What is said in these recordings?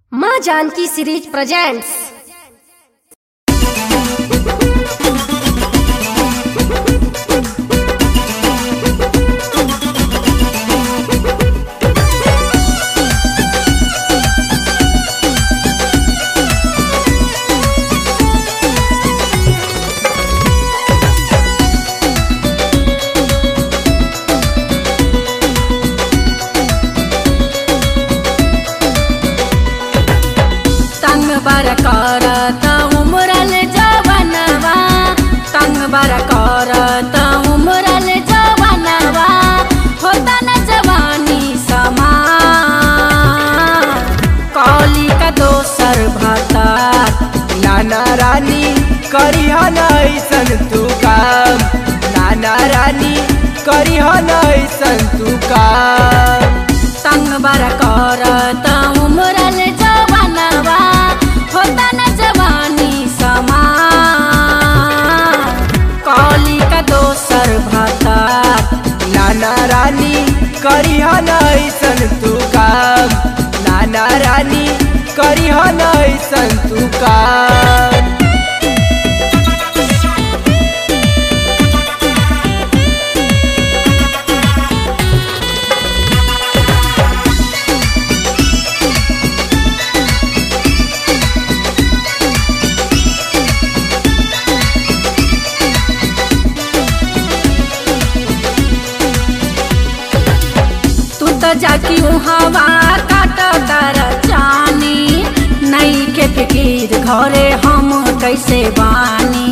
माँ Janaki series presents तंग बर करत उमरल जवनवा तंग बर करत उमरल जवनवा होता न जवानी समा कौली का दोसर भतात नाना रानी करिह ऐसन तू काम नाना रानी करिह ऐसन तू काम तंग बर करत उमरल जवनवा होता न जवानी समा कौली का दोसर भतात नाना रानी करिह ऐसन तू काम नाना रानी करिह ऐसन तू काम तू तो जाकी हवा काट तर जानी नई के फिकीर घरे हम कैसे बानी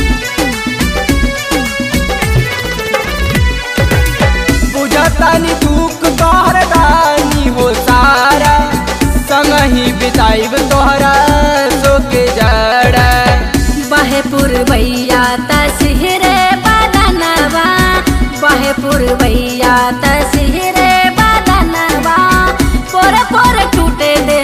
बुझतानी दुख तोहर दानी हो सारा संगही बिताइब तोहरा सोके जड़ा बहे पुरवैया तस्हिरे बदनवा बहे पुरवैया तस्हिरे बदनवा पोर पोर टूटे दे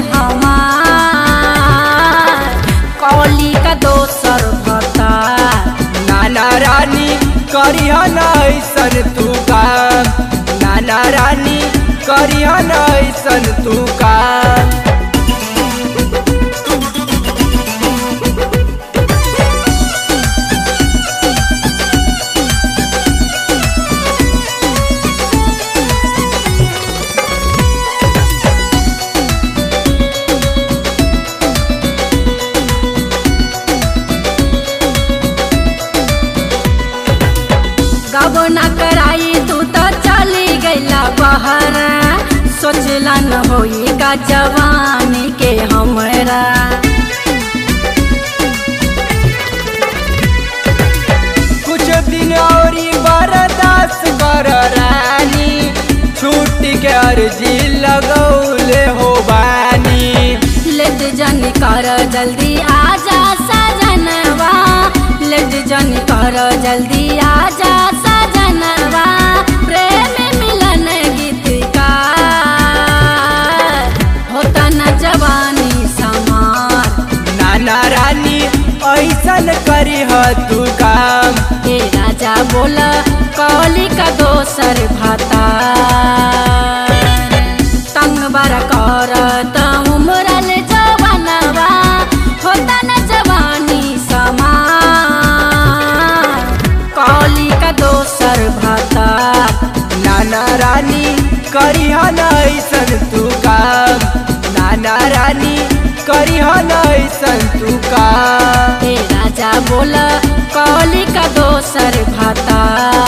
हमार कौली का दोसर भता नाना रानी करिह ऐसन तू काम नाना रानी करिह ऐसन तू काम गबो न कराई तू तो चली गईला बहर सोचला न होई का जवानी के हमरा कुछ दिन और बर्दाश्त कर रानी छुट्टी के अर्जी लगौले हो बानी लेट जन कर जल्दी आजा सजनवा लेट जन कर जल्दी आजा सजनवा प्रेम मिलन गीत का होता न जवानी समार नाना रानी ऐसन करिह तू काम हे राजा बोल कौली का दोसर भाता तंग बर करत उमरल जवनवा होता न जवानी समा कौली का दोसर भाता नाना रानी करिह ऐसन तू काम नाना रानी करिह ऐसन तू काम हे राजा बोल कौली का दोसर भाता